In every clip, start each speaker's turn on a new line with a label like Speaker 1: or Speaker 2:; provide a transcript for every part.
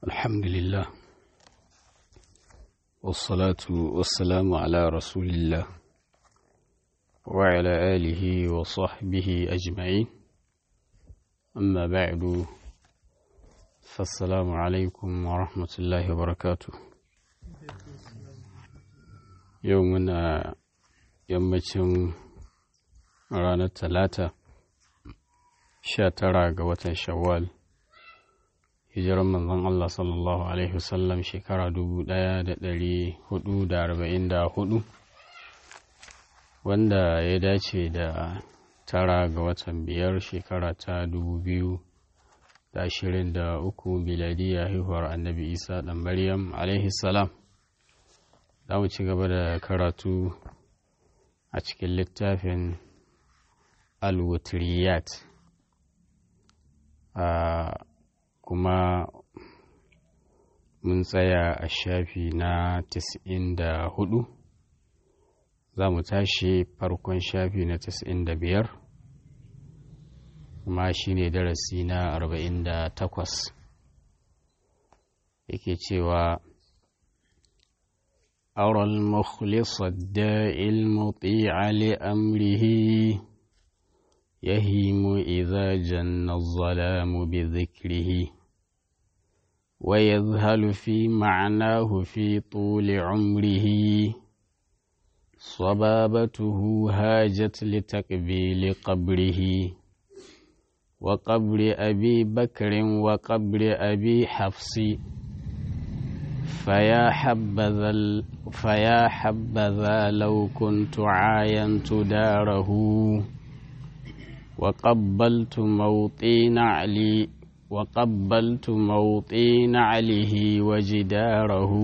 Speaker 1: الحمد لله والصلاة والسلام على رسول الله وعلى آله وصحبه أجمعين أما بعد فالسلام عليكم ورحمة الله وبركاته يومنا yammacin ranar talata sha tara ga watan shawwal hijiran manzon Allah sallallahu Alaihi wasallam shekara dubu ɗaya da ɗari hudu da arba'in da hudu wanda ya dace da tara ga watan biyar shekara ta dubu biyu da ashirin da uku miladiya haihuwar annabi isa ɗan maryam alaihi salam za mu ci gaba da karatu a cikin littafin alwutriyat kuma mun tsaya a shafi na da hudu za mu tashi farkon shafi na da biyar kuma shi ne darasi na arba'in da takwas yake cewa أرى المخلص الداء المطيع لأمره يهيم إذا جن الظلام بذكره ويذهل في معناه في طول عمره صبابته هاجت لتقبيل قبره وقبر أبي بكر وقبر أبي حفص فيا حبذا فيا حبذا لو كنت عاينت داره وقبلت موطي نعلي وقبلت موطي نعله وجداره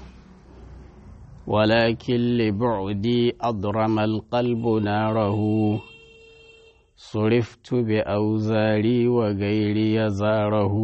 Speaker 1: ولكن لبعدي أضرم القلب ناره صرفت بأوزاري وغيري زاره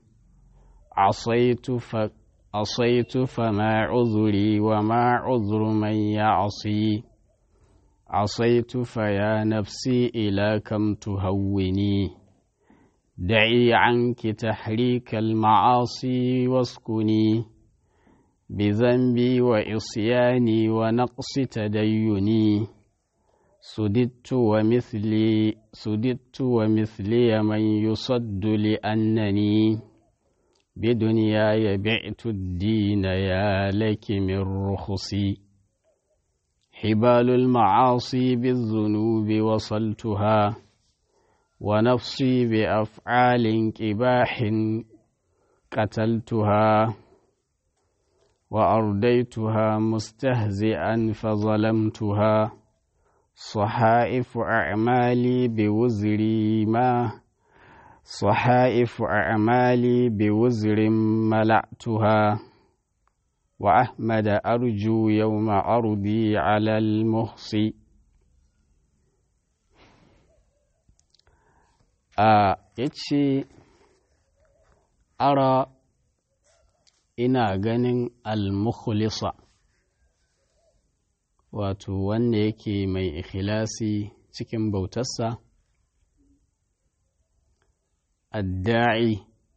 Speaker 1: عصيت فك عصيت فما عذري وما عذر من يعصي عصيت فيا نفسي إلى كم تهوني دعي عنك تحريك المعاصي واسكني بذنبي وعصياني ونقص تديني سددت ومثلي سددت ومثلي من يصد لأنني بدنياي بعت الدين يا لك من رخصي حبال المعاصي بالذنوب وصلتها ونفسي بأفعال كباح قتلتها وأرديتها مستهزئا فظلمتها صحائف أعمالي بوزري ما صحائف أعمالي بوزر ملأتها وأحمد أرجو يوم أرضي على المحصي a yace ara ina ganin almukhlisa wato wanda yake mai ikhlasi cikin bautarsa adda'i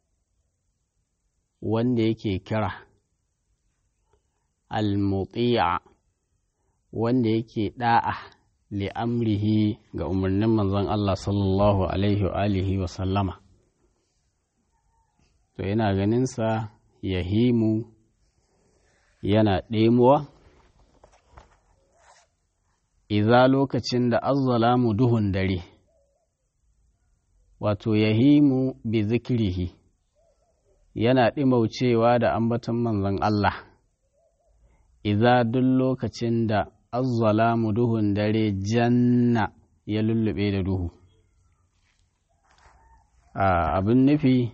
Speaker 1: wanda yake kira al-muti'a wanda yake da'a li'amrihi ga umarnin manzon Allah sallallahu alaihi wa alihi wa sallama to yana ganinsa yahimu yana ɗemuwa iza lokacin da azzalamu duhun dare wato yahimu bi zikirihi yana ɗimaucewa da ambaton manzon Allah iza duk lokacin da azzalamu duhun dare janna ya lullube da duhu abin nufi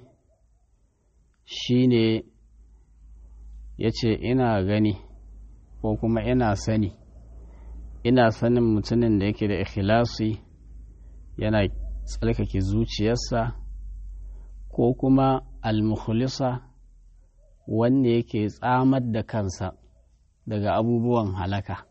Speaker 1: shine ya ce ina gani ko kuma ina sani ina sanin mutumin da yake da ikhlasi yana tsarkake zuciyarsa ko kuma almukhlisa wanda yake tsamar da kansa daga abubuwan halaka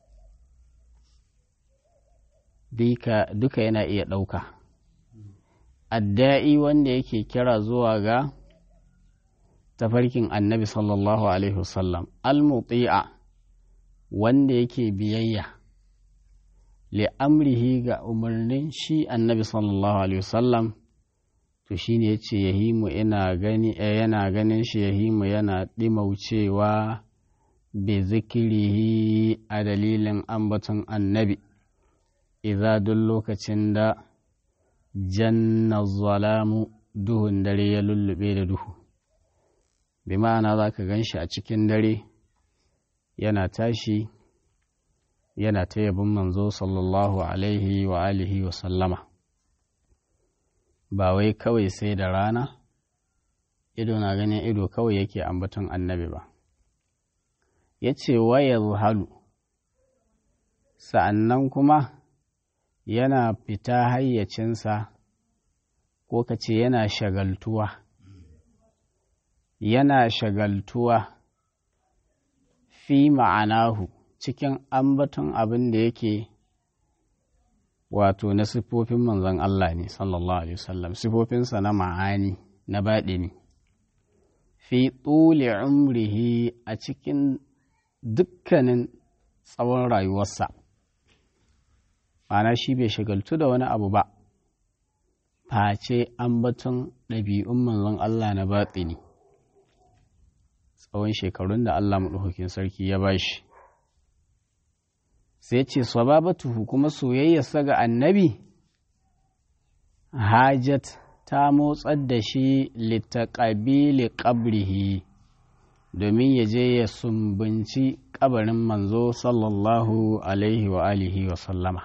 Speaker 1: duka yana iya ɗauka adda'i wanda yake kira zuwa ga tafarkin annabi sallallahu alaihi wasallam almuti'a wanda yake biyayya li amrihi ga umarnin shi annabi sallallahu alaihi wasallam to shine yace yahimu ina gani yana ganin shi yahimu yana dimaucewa bi zikirihi a dalilin ambaton annabi idza duk lokacin da janna zalamu duhun dare ya lullube da duhu bi ma'ana za ka gan shi a cikin dare yana tashi yana ta yabin manzo sallallahu alaihi wa alihi wa sallama ba wai kawai sai da rana ido na ganin ido kawai yake ambaton annabi ba ya ce waya halu sa'annan kuma yana fita hayyacinsa ko ka ce yana shagaltuwa yana shagaltuwa fi ma'anahu cikin ambaton abin da yake wato na siffofin manzon Allah ne sallallahu alaihi wasallam siffofinsa na ma'ani na baɗini fi tsuli umrihi a cikin dukkanin tsawon rayuwarsa ma'ana shi bai shagaltu da wani abu ba face ambaton ɗabi'un manzon Allah na baɗini tsawon shekarun da Allah maɗaukakin sarki ya ba shi sai ce sababatuhu kuma soyayyarsa ga annabi hajat ta motsar da shi littaƙabili ƙabrihi domin ya je ya sumbunci ƙabarin manzo sallallahu alaihi wa alihi wa sallama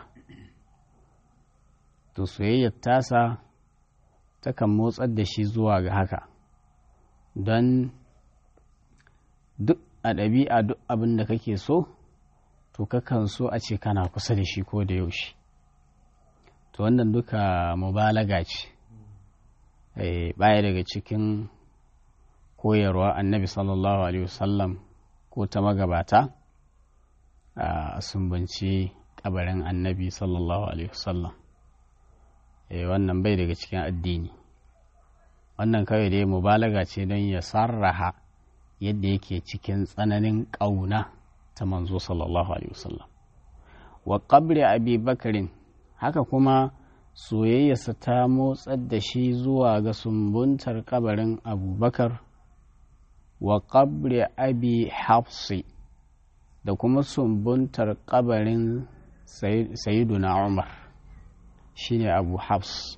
Speaker 1: to soyayyar tasa takan motsar da shi zuwa ga haka don duk a ɗabi'a duk abin da kake so to kakan so a ce kana kusa da shi ko da yaushe to wannan duka mubalaga ce baya daga cikin koyarwa annabi sallallahu alaihi wasallam ko ta magabata a sumbanci kabarin annabi sallallahu alaihi wasallam wannan bai daga cikin addini wannan kawai dai mubalaga ce don ya sarraha yadda yake cikin tsananin ƙauna ta manzo sallallahu alaihi wasallam wa qabri abi bakarin haka kuma soyayyarsa ta motsar da shi zuwa ga sumbuntar kabarin abubakar wa qabri abi hafsi da kuma sumbuntar kabarin sayiduna umar shine abu hafs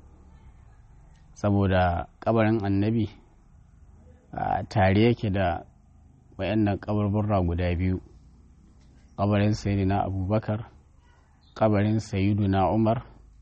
Speaker 1: saboda kabarin annabi tare yake da wayannan kabarburra guda biyu kabarin sayiduna abubakar kabarin sayiduna umar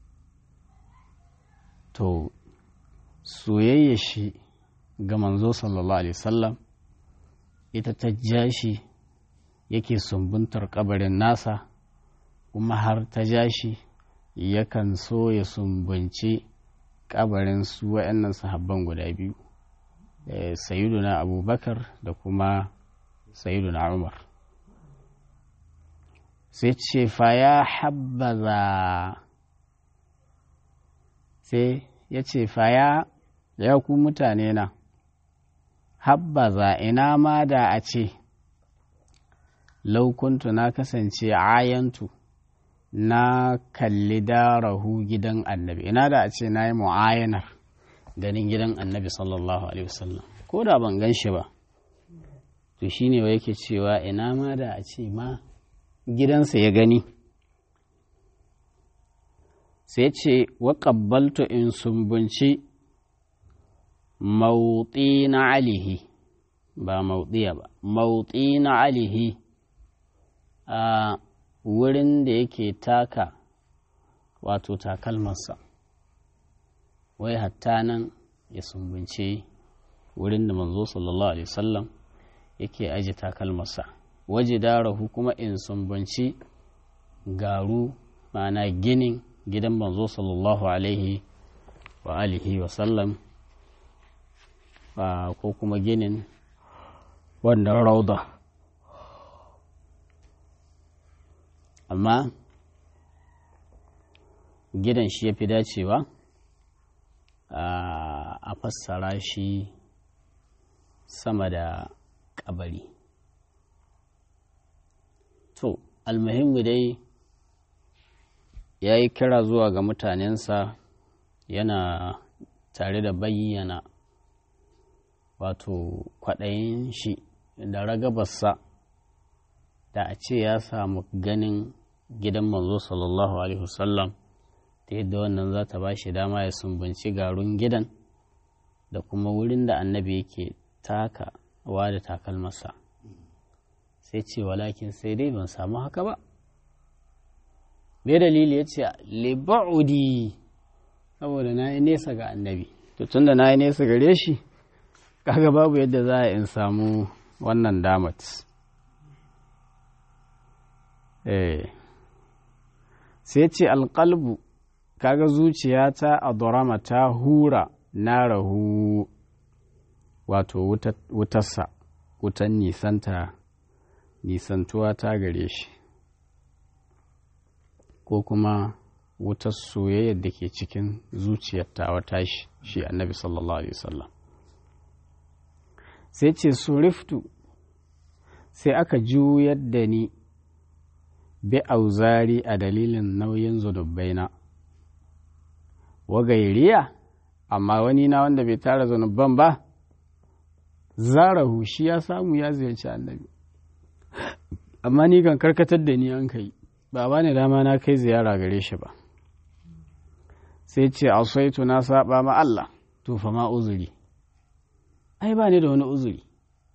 Speaker 1: to soyayya shi ga manzo sallallahu alaihi wasallam ita ta ja shi yake sumbuntar kabarin nasa kuma har ta ja shi yakan so ya sumbunci kabarin su wa'annan sahabban guda biyu sayiduna abubakar da kuma sayiduna umar sai ce fa ya habbaza sai ya ce faya ya ku mutane na habbaza ina ma da a ce laukuntu na kasance ayantu na kalli darahu gidan annabi ina da a ce na yi mu'ayanar ganin gidan annabi sallallahu alaihi wasallam ko da ban gan shi ba to shine wa yake cewa ina ma da a ce ma gidansa ya gani sai ce wa ƙabbaltu in sumbunci mauɗi na alihi ba mauɗiya ba mauɗi na alihi a wurin da yake taka wato takalmarsa wai hatta nan ya sumbunce wurin da manzo sallallahu alaihi wasallam yake aji takalmarsa waje darahu kuma in sumbunci garu ma'ana ginin gidan manzo sallallahu alaihi wa alihi wa sallam ko kuma ginin wannan rauda amma gidan shi ya fi dacewa a fassara shi sama da kabari to almuhimmu dai ya yi kira zuwa ga mutanensa yana tare da bayyana wato kwaɗayin shi da ragabarsa da a ce ya samu ganin gidan manzo sallallahu alaihi wasallam ta yadda wannan za ta ba shi dama ya sumbanci garun gidan da kuma wurin da annabi yake takawa da takalmasa sai ce walakin sai dai ban samu haka ba me dalili ya ce liba'udi saboda na yi nesa ga annabi to tun da na yi nesa gare shi kaga babu yadda za a in samu wannan damat eh sai ce alƙalbu kaga zuciyata a dorama ta hura na rahu wato wutarsa wutan nisanta nisantuwa ta gare shi ko kuma wutar soyayyar da ke cikin zuciyar ta wata shi shi annabi sallallahu alaihi wasallam sai ce suriftu sai aka juyar da ni bi auzari a dalilin nauyin zunubaina wa gairiya amma wani na wanda bai tara zunuban ba zarahu shi ya samu ya ziyarci annabi amma ni kan karkatar da ni an kai ba ba ne dama na kai ziyara gare shi ba sai ce asaitu na saba ma Allah to fa ma uzuri ai ba ni da wani uzuri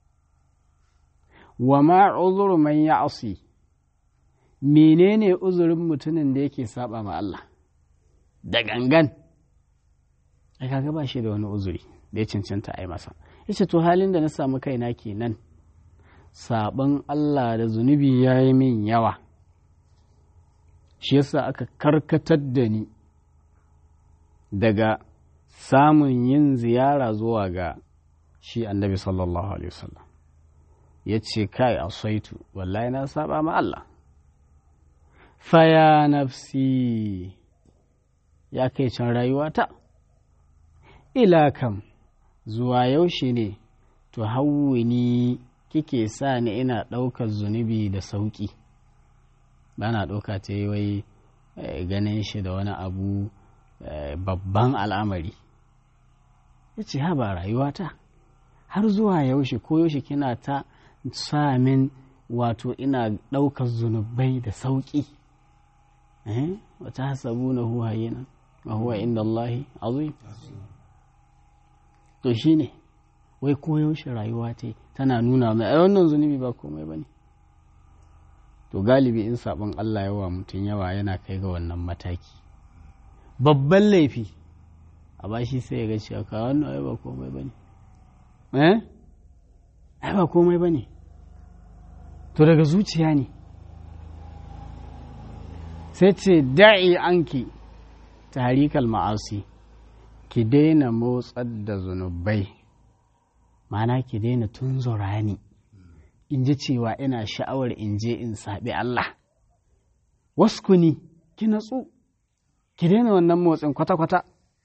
Speaker 1: wa ma uzuru man ya'si menene uzurin mutumin da yake saba ma Allah da gangan ai kaga ba shi da wani uzuri da ya cancanta ai masa yace to halin da na samu kaina kenan saban Allah da zunubi ya yi min yawa shi yasa aka karkatar da ni daga samun yin ziyara zuwa ga shi annabi sallallahu alaihi wasallam ya ce kai asaitu wallahi na saba ma Allah faya nafsi ya kai can rayuwata ila kam zuwa yaushe ne to hawwini kike sa ni ina ɗaukar zunubi da sauƙi ba na ɗauka ta yi wai ganin shi da wani abu babban al'amari ya ce ha ba rayuwata har zuwa yaushe ko yaushe kina ta sa min wato ina ɗaukar zunubai da sauƙi wata hasabu na huwa yana wa huwa inda Allahi azim to shi ne wai koyaushe rayuwa ce tana nuna mai ai wannan zunubi ba komai ba ne to galibi in sabon Allah yawa mutum yawa yana kai ga wannan mataki babban laifi a bashi sai ya ga cewa ka wannan ai ba komai ba ne eh ai ba komai ba ne to daga zuciya ne sai ce da'i anki tarikal ma'asi ki daina motsar da zunubai mana ki daina tunzura ni in ji cewa ina sha'awar in je in saɓi Allah waskuni ki natsu ki daina wannan motsin kwata-kwata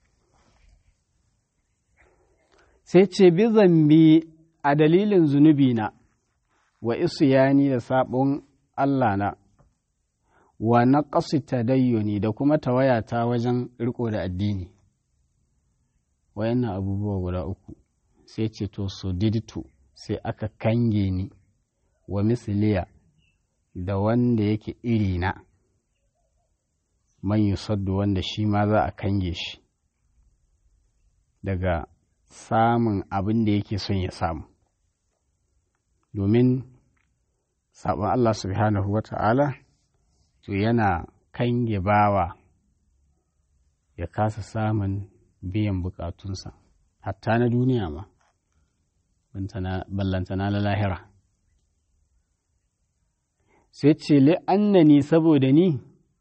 Speaker 1: sai ce bi zambi a dalilin zunubi na wa isyani da sabon Allah na wa na ta dayyoni da kuma tawayata wajen riko da addini wayannan abubuwa guda uku sai ce to so didtu sai aka kange ni wa misliya da wanda yake iri na man yusaddu wanda shi ma za a kange shi daga samun abin da yake son ya samu domin sabon Allah subhanahu wa ta'ala to yana kange bawa ya kasa samun biyan bukatunsa hatta na duniya ma ballantana na lahira sai ce li'annani saboda ni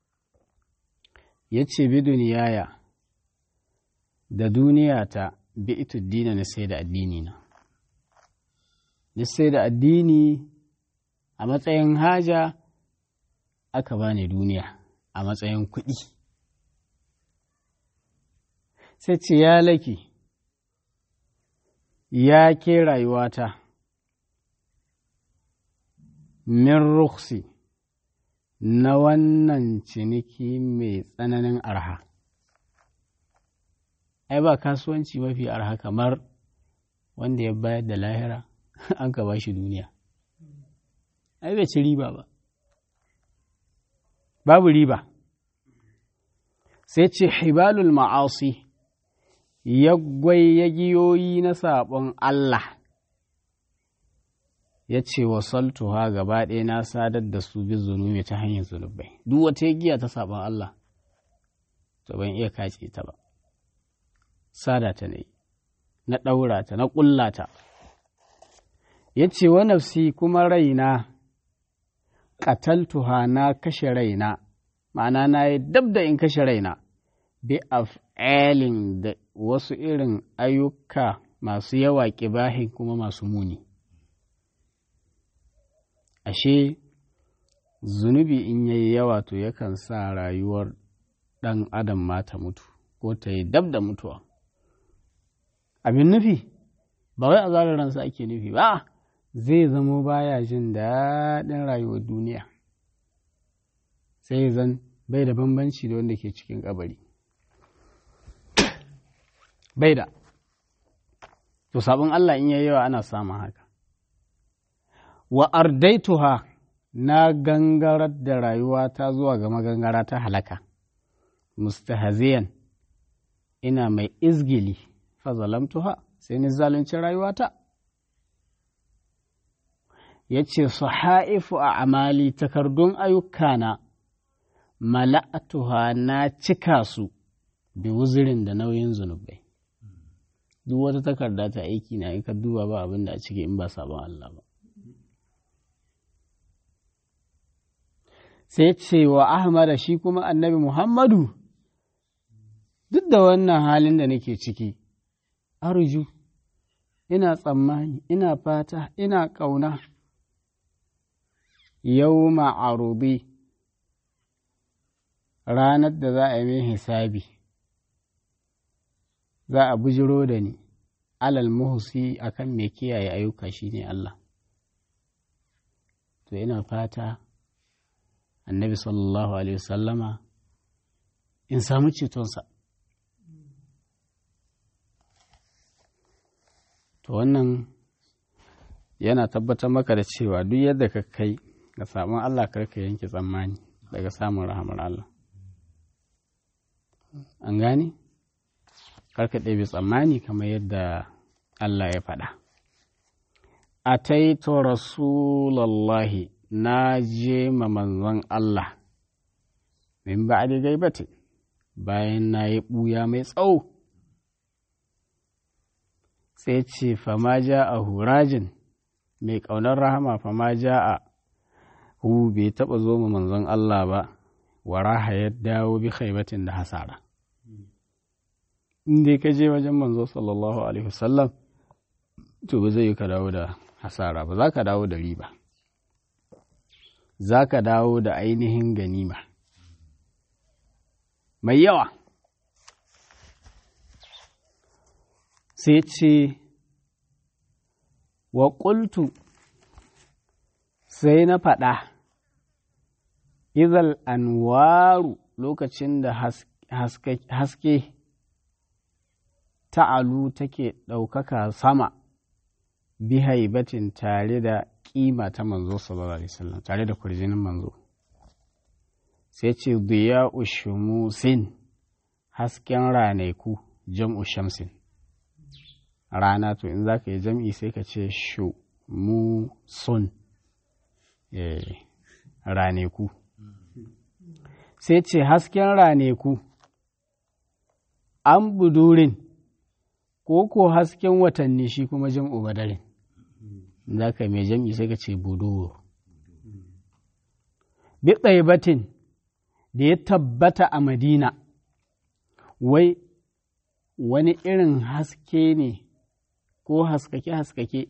Speaker 1: ya ce bi duniyaya da duniyata bi ita dina na sai da addini na na sai da addini a matsayin haja aka bani duniya a matsayin kuɗi sai ce ya laki ya ke rayuwata min ruksi na wannan ciniki mai tsananin arha ai ba kasuwanci mafi arha kamar wanda ya bayar da lahira an ka ba shi duniya ai bai ci riba ba babu riba sai ce hibalul ma'asi yaggwai yagiyoyi na saɓon Allah ya ce wa saltuha gaba ɗaya na sadar da su bi zunubi ta hanyar zunubai duk wata giya ta saɓon Allah to ban iya kace ta ba sada ta ne na ɗaura ta na ƙulla ta ya ce wa nafsi kuma raina ƙataltuha na kashe raina ma'ana na yi dab da in kashe raina bi af'alin da wasu irin ayyuka masu yawa ƙibahin kuma masu muni ashe zunubi in yayi yawa to yakan sa rayuwar ɗan adam ma ta mutu ko ta yi dab da mutuwa abin nufi ba wai a ransa ake nufi ba zai zamo baya jin daɗin rayuwar duniya sai zan bai da bambanci da wanda ke cikin kabari bai da to sabon Allah in yayi yawa ana samun haka wa ardaituha na gangarar da rayuwa ta zuwa ga magangara ta halaka mustahziyan ina mai izgili fa zalamtuha sai ni zalunci rayuwata ya ce haifu a amali takardun ayyukana mala'atuha na cika su bi wuzirin da nauyin zunubai duk wata takarda ta aiki na in ka duba ba abin da a ciki in ba sabon Allah ba sai ce wa Ahmada shi kuma annabi Muhammadu duk da wannan halin da nake ciki arju ina tsammani ina fata ina ƙauna yau ma'arubi ranar da za a yi min hisabi za a bujiro da ni alal muhusi akan mai kiyaye ayyuka shine Allah to ina fata annabi sallallahu alaihi wasallama in samu cetonsa to wannan yana tabbatar maka da cewa duk yadda ka kai ga samun Allah karka yanke tsammani daga samun rahamar Allah an gane karka ɗebe tsammani kamar yadda Allah ya faɗa a taito rasulallahi na je ma manzon Allah min ba da gaibati bayan na yi ɓuya mai tsawo sai ce fama ja a hurajin mai ƙaunar rahama fama ja a hu bai taɓa zo ma manzon Allah ba wa raha ya dawo bi khaibatin da hasara in dai ka je wajen manzo sallallahu alaihi wasallam to ba zai yi ka dawo da hasara ba za ka dawo da riba za ka dawo da ainihin ganima mai yawa sai ce wa ƙultu sai na faɗa izal anwaru lokacin da haske ta'alu take ɗaukaka sama bi haibatin tare da ƙima ta manzo sallallahu alaihi wasallam tare da kurjinin manzo sai ce diya ushumusin hasken ranaku jam'u shamsin rana to in za ka yi jam'i sai ka ce shu mu sun raneku sai ce hasken raneku an budurin ko ko hasken watanni shi kuma jam'u badarin za ka mai jam'i sai ka ce buduru bi batin da ya tabbata a madina wai wani irin haske ne ko haskake-haskake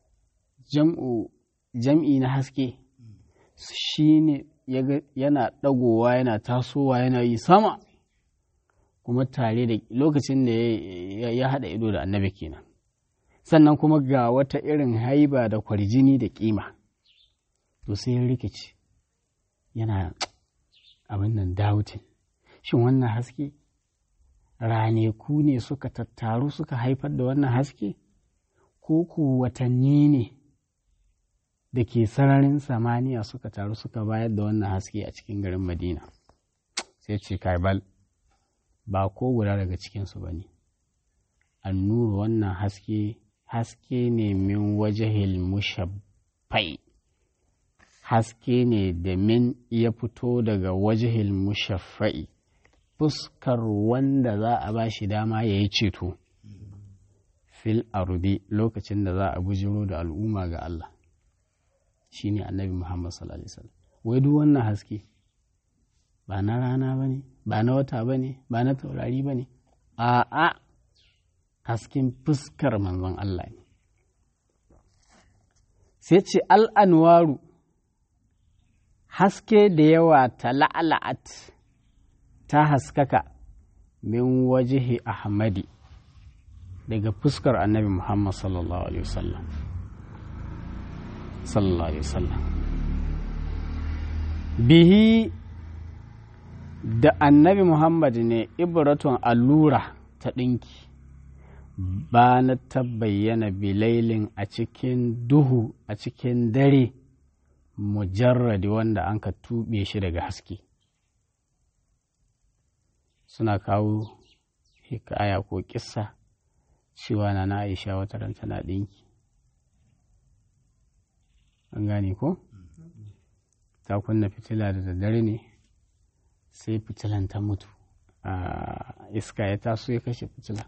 Speaker 1: jam'i na haske shi ne yana ɗagowa yana tasowa yana yi sama kuma tare da lokacin da ya haɗa ido da annabi kenan sannan kuma ga wata irin haiba da kwarjini da kima to sai ya rikici yana abin nan dautin shin wannan haske raneku ne suka tattaru suka haifar da wannan haske ko ku watanni ne da ke sararin samaniya suka taru suka bayar da wannan haske a cikin garin madina sai ce kaibal ba ko guda daga cikinsu ba ne annuru wannan haske haske ne min wajahil mushaffai haske ne da min ya fito daga wajahil mushaffai fuskar wanda za a ba shi dama ya yi ceto fil ardi lokacin da za a bujiro da al'umma ga Allah shi ne annabi Muhammad sallallahu Alaihi wasallam wai duk wannan haske ba na rana ba ne ba na wata ba ne ba na taurari ba ne a'a hasken fuskar manzon Allah ne sai ce al'anwaru haske da yawa ta la'ala'at ta haskaka min wajihi ahmadi daga fuskar annabi muhammad sallallahu alaihi wasallam sallallahu alaihi wasallam bihi da annabi muhammad ne ibratun allura ta ɗinki ba na ta bayyana bilailin a cikin duhu a cikin dare mujarradi wanda an ka tuɓe shi daga haske suna kawo hikaya ko kissa cewa na na aisha wata ran tana ɗinki an gane ko ta kunna fitila da daddare ne sai fitilan ta mutu a iska ya taso ya kashe fitila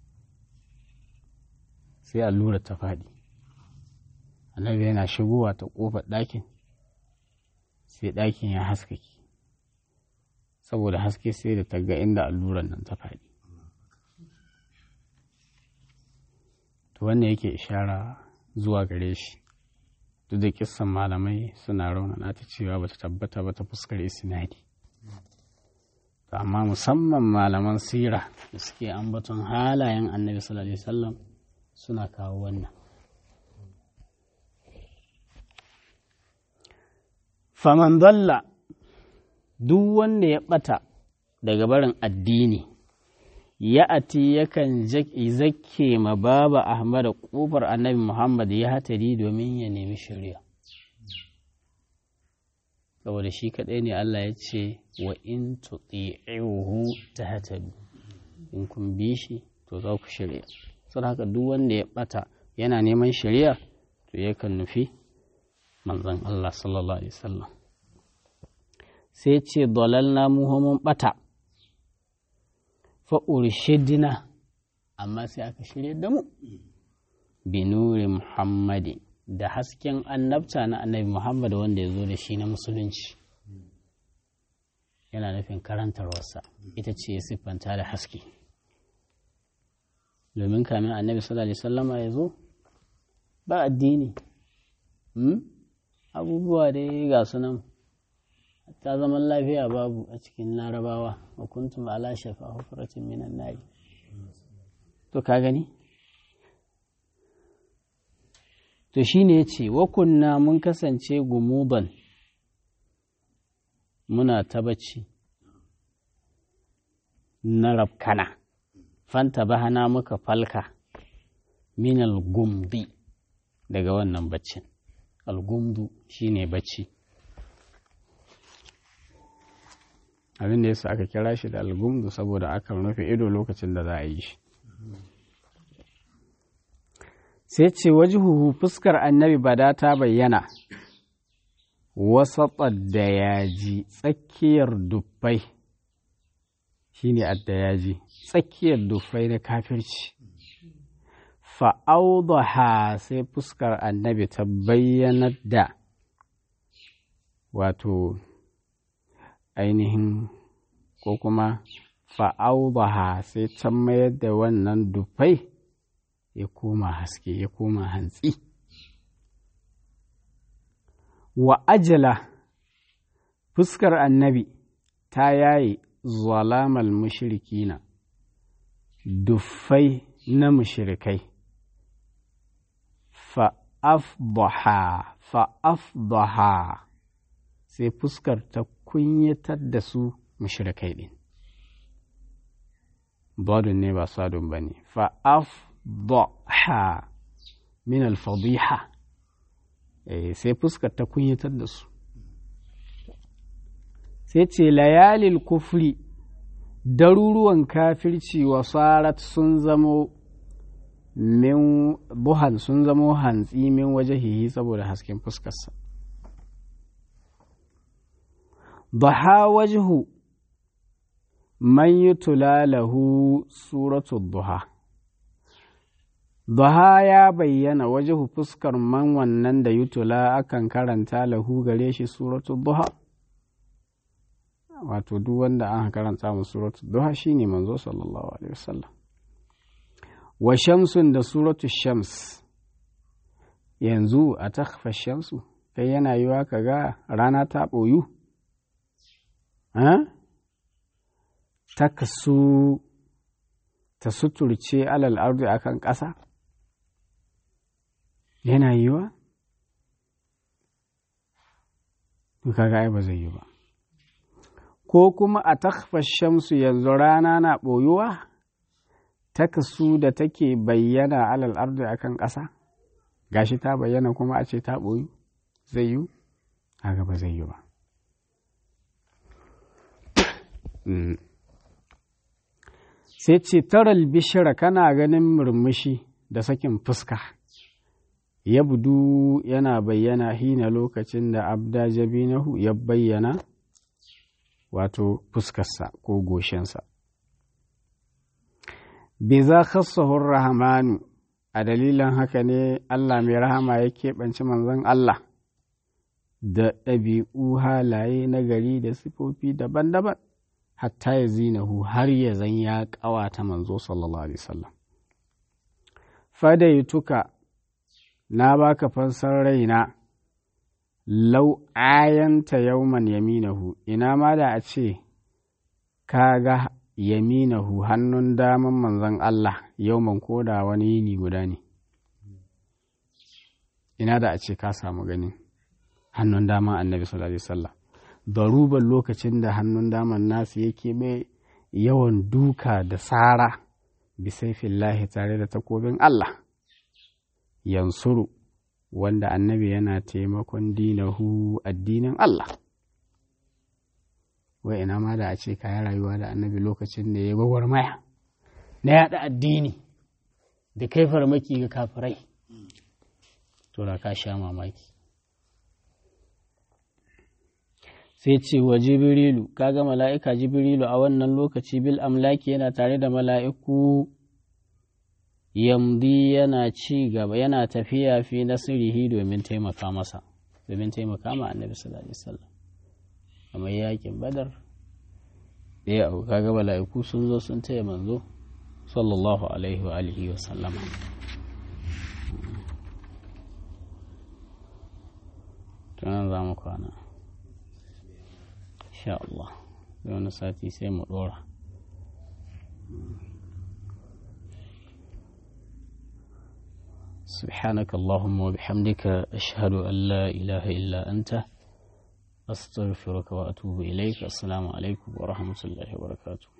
Speaker 1: sai allura ta faɗi annabi yana shigowa ta ƙofar ɗakin sai ɗakin ya haskake saboda haske sai da ta ga inda alluran nan ta faɗi to wannan yake ishara zuwa gare shi duk da kissan malamai suna raunana ta cewa bata tabbata ba ta fuskar isnadi amma musamman malaman sira da suke ambaton halayen annabi sallallahu alaihi wasallam suna kawo wannan faman dalla duk wanda ya ɓata daga barin addini ya ati yakan zake ma baba ahmad ƙofar annabi muhammad ya hatari domin ya nemi shari'a saboda shi kaɗai ne allah ya ce wa in tuti'uhu ta hatari in kun bi shi to za ku shari'a saboda haka duk wanda ya ɓata yana neman shari'a to yakan nufi manzon allah sallallahu alaihi wasallam sai ce dalalna mu mun bata fa urshidina amma sai aka shirya da mu binuri muhammadi da hasken annabta na annabi muhammad wanda ya zo da shi na musulunci yana nufin karantarwarsa ita ce ya siffanta da haske domin kamin annabi sallallahu alaihi wasallama ya zo ba addini abubuwa dai ga sunan ta zaman lafiya babu a cikin larabawa wa kuntum ala shafa hufratin minan nari to ka gani to shine yace wa kunna mun kasance gumuban muna ta bacci na rabkana fanta bahana muka falka minal gumdi daga wannan baccin algumdu shine bacci abin da yasa aka kira shi da algumdu saboda akan rufe ido lokacin da za a yi shi sai ce wajihuhu fuskar annabi bada ta bayyana wasatsar da yaji tsakiyar dufai shine addayaji tsakiyar dufai na kafirci fa'audaha sai fuskar annabi ta bayyanar da wato ainihin ko kuma fa'audaha sai ta mayar da wannan dufai ya koma haske ya koma hantsi wa ajala fuskar annabi ta yaye zalamal mushrikina duffai na mushrikai fa'afdaha fa'afdaha sai fuskar ta kunyatar da su mushrikai ɗin badun ne ba sadun ba ne fa'afdaha min alfadiha sai fuskar ta kunyatar da su sai ce layalil kufri daruruwan kafirci wa sarat sun zamo min buhan sun zamo hantsi min wajahihi saboda hasken fuskarsa Baha wajhu man yutula lahu suratu duha Duha ya bayyana wajhu fuskar man wannan da yutula akan karanta lahu gare shi suratu duha wato duk wanda an karanta mu suratu duha shine manzo sallallahu alaihi wasallam wa shamsun da suratu shams yanzu a takfa shamsu kai yana yiwa ka ga rana ta ɓoyu ta kasu ta suturce alal ardi akan ƙasa yana yiwa kaga ai ba zai yi ba ko kuma a takfa shamsu yanzu rana na ɓoyuwa ta kasu da take bayyana alal ardi akan ƙasa gashi ta bayyana kuma a ce ta ɓoyu zai yi haka ba zai yi ba sai ce taral bishira kana ganin murmushi da sakin fuska ya budu yana bayyana hina lokacin da abda jabinahu ya bayyana wato fuskarsa ko goshinsa bai za khassahun rahamanu a dalilin haka ne Allah mai rahama ya keɓanci manzon Allah da ɗabi'u halaye na gari da sifofi daban-daban hatta ya zinahu har ya zan ya ƙawata manzo sallallahu alaihi wasallam fadaituka na baka fansar raina lau ayanta yauman yaminahu ina ma da a ce ka ga yaminahu hannun daman manzon Allah yauman koda wani yini guda ne ina da a ce ka samu gani hannun daman annabi sallallahu alaihi wasallam daruban lokacin da hannun daman nasu yake mai yawan duka da tsara bisaifillahi tare da takobin Allah yansuru wanda annabi yana taimakon dinahu addinin Allah wai ina ma da a ce kayan rayuwa da annabi lokacin da ya gwagwar maya na yaɗa addini da kai farmaki ga kafirai to da ka sha mamaki sai ce wa jibrilu kaga mala'ika jibrilu a wannan lokaci bil amlaki yana tare da mala'iku yamdi yana ci gaba yana tafiya fi nasirihi domin taimaka masa domin taimaka ma annabi sallallahu alaihi wasallam kamar yakin badar ɗaya abu kaga mala'iku sun zo sun taya manzo sallallahu alaihi wa alihi wa sallama tunan za mu kwana insha Allah da wani sati sai mu ɗora سبحانك اللهم وبحمدك أشهد أن لا إله إلا أنت أستغفرك وأتوب إليك السلام عليكم ورحمة الله وبركاته